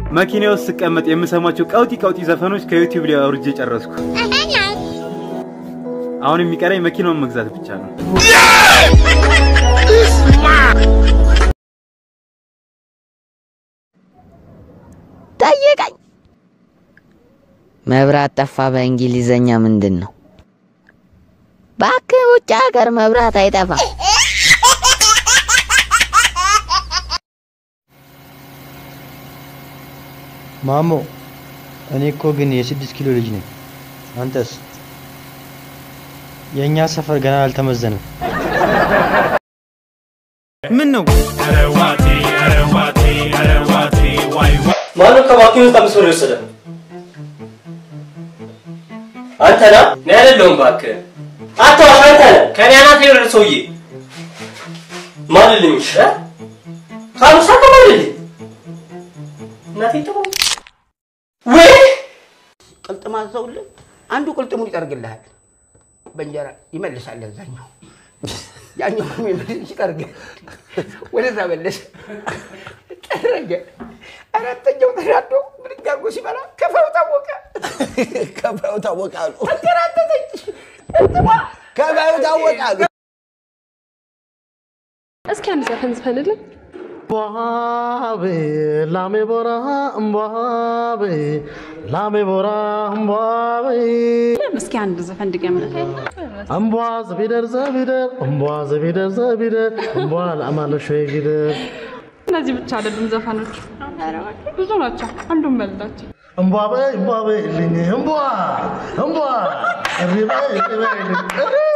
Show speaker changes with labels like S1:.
S1: መኪና ውስጥ ስቀመጥ የምሰማቸው ቀውጢ ቀውጢ ዘፈኖች ከዩቲዩብ ላይ አውርጄ ጨረስኩ። አሁን የሚቀረኝ መኪናውን መግዛት ብቻ ነው።
S2: ጠይቀኝ። መብራት ጠፋ በእንግሊዘኛ ምንድን ነው? እባክህ ውጭ ሀገር መብራት አይጠፋም።
S3: ማሞ እኔ እኮ ግን የስድስት ኪሎ ልጅ ነኝ። አንተስ? የእኛ ሰፈር ገና አልተመዘነም።
S1: ምን ነው
S4: ማነው ከባኪኑ ውስጥ አምስት ብር የወሰደ? አንተ ና እኔ አይደለሁም እባክህ። አትዋሽ፣ አንተ ነህ ከኔ አናት የወረደ ሰውዬ። ማልልኝ እ? ካሉሳ ከማልልኝ እናቴ ጥሩ ወይ
S5: ቅልጥም አዘውልህ አንዱ ቅልጥሙን ይጠርግልሃል፣ በእንጀራ ይመልሳል። እዛኛው ያኛው የሚመልስ ይጠርግ፣ ወደዛ መለስ ጠረገ። አራተኛው ተናዶ ብድግ አድርጎ ሲበላ ከፋው ታወቀ። ከፋው ታወቀ አሉ። ተንከራተተች። ከፋው ታወቀ አሉ።
S6: እስኪ አንድ ዘፈን ዝፈንልን።
S7: እምቧቤ ላሜ ቦራ እምቧቤ ላሜ ቦራ እምቧቤ
S6: እስኪ አንድ ዘፈን ድገምልን።
S7: እምቧ ዘቢደር ዘቢደር እምቧ ዘቢደር ዘቢደር እምቧ ለአማለሾ ጊደር
S6: እነዚህ ብቻ አይደሉም ዘፈኖች፣ ብዙ ናቸው። አንዱን መልዳቸው።
S7: እምቧ በይ እምቧ በይ ልኝ እምቧ እምቧ እሪ በይ እሪ በይ ልኝ እሪ